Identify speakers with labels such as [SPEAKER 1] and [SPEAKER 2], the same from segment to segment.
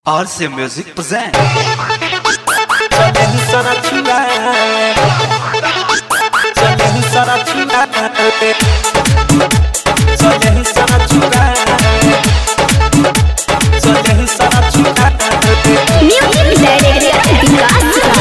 [SPEAKER 1] RC Music present.
[SPEAKER 2] Sudden sana chula Sudden sana chula Sudden sana chula Sudden sana chula
[SPEAKER 3] Music Director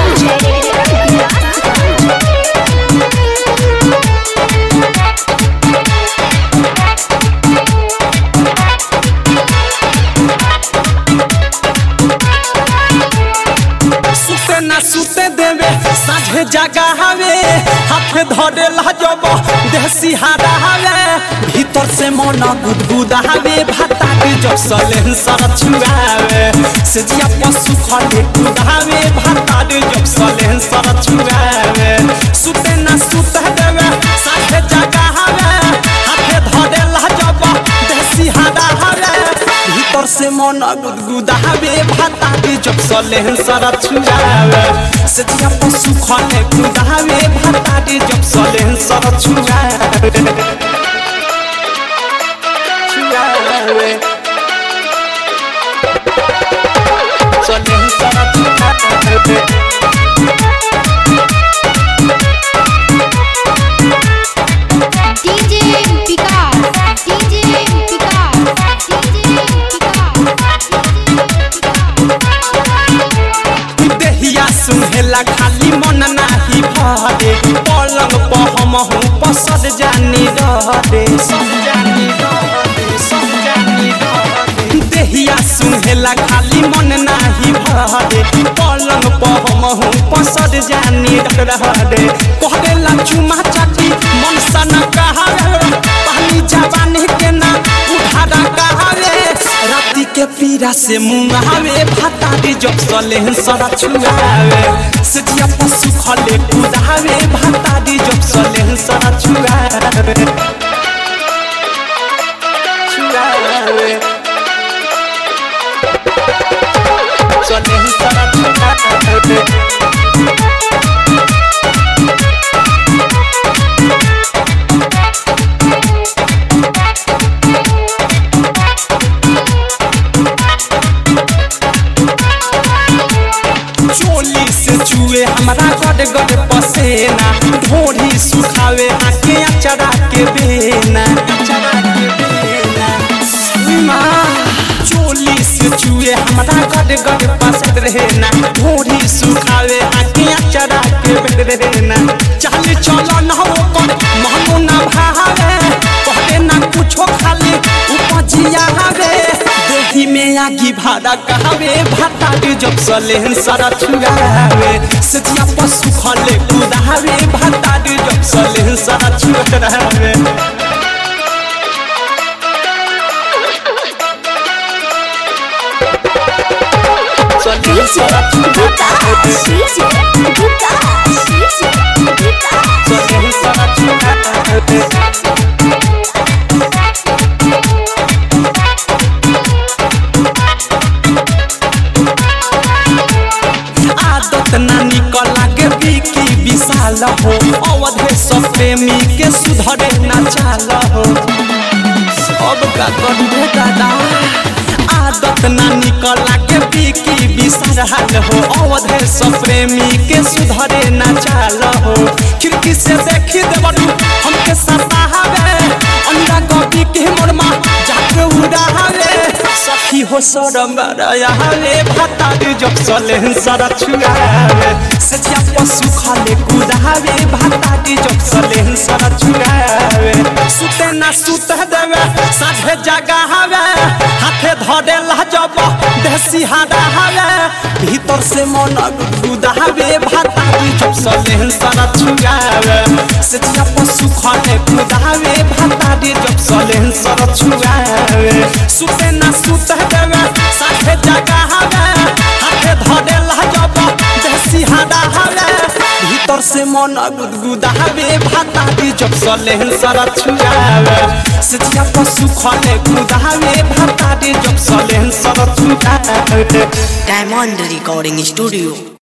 [SPEAKER 2] सुते ना सुते देवे साझे जगा हवे हाथ धरे लजब देह सिहारा हवे भीतर से मन गुदगुदा हवे भाता के जब सले सर छुआवे से जिया पशु खले कुदावे भाता के जब सले सर छुआवे सुते ना सुते देवे साझे जगा हवे हाथ धरे लजब देह सिहारा हवे भीतर से मन गुदगुदावे भाता के जब सले सर छुआवे से जिया पशु खले कुदावे भाता के जब सले सर छुआवे छुआवे सले सर छुआवे
[SPEAKER 3] DJ Picard DJ Picard DJ
[SPEAKER 2] देहिया सुहेला खाली मन नाही भरे पलंग पर हम हूँ पसद जानी रहरे जानी रहरे जानी रहरे देहिया सुहेला खाली मन नाही भरे पलंग पर हम हूँ पसद जानी रहरे कहरेला चुमा चाटी मन सन कहावे पानी जवानी के ना उधारा कहावे राती के पीरा से मुंगावे भाता के जब सले सरा छुआवे सजिया पशु खले कुदावे भाता के जब सले सरा छुआवे छुआवे सले सरा छुआवे चोली से चुए हमारा गड गड पसेना ढोरी सुखावे आके अचरा के बेना अचरा के बेना माँ, चोली से चुए हमारा गड गड पसंद रहना ढोरी सुखावे आके अचरा के बेना चल चलो ना वो कर महनो ना भावे कहले ना कुछो खाली उपजिया हवे देही में आगी भाड़ा कहवे भाता के जब सले सारा छुआवे सजिया पशु खले कुदावे भाता के जब सले सारा छुआवे सले सारा छुआवे सले सारा छुआवे आदत ना निकल लागे बिकी विशाल हो अवधे सब प्रेमी के सुधरे ना चाल हो सब का करू दादा आदत ना निकल लागे बिकी विशाल हो अवधे सब प्रेमी के सुधरे ना चाल हो खिड़की से देखी देवरू हमके सतावे अंडा कॉपी के मोरमा जाके उड़ावे सखी हो सरम रयावे भाता के जब सले सरा छुआवे सजिया पशु खाले कुदावे भाता के जब सले सरा छुआवे सुते ना सुते देवे साझे जगा हवे हाथे धरे लहजब देसी हादा हवे भीतर से मन गुदावे भाता के जब सले सरा छुआवे सजिया पशु खाले कुदावे भाता के जब सले सरा छुआवे सुते ना सुते देवे साथे जगा हवे हाथे धरे लहजब देसी हादा हवे भीतर से मन गुदगुदावे भाता के जब सले सरा छुआवे सजिया पशु खले कुदावे भाता के जब सले सरा छुआवे
[SPEAKER 4] Diamond Recording Studio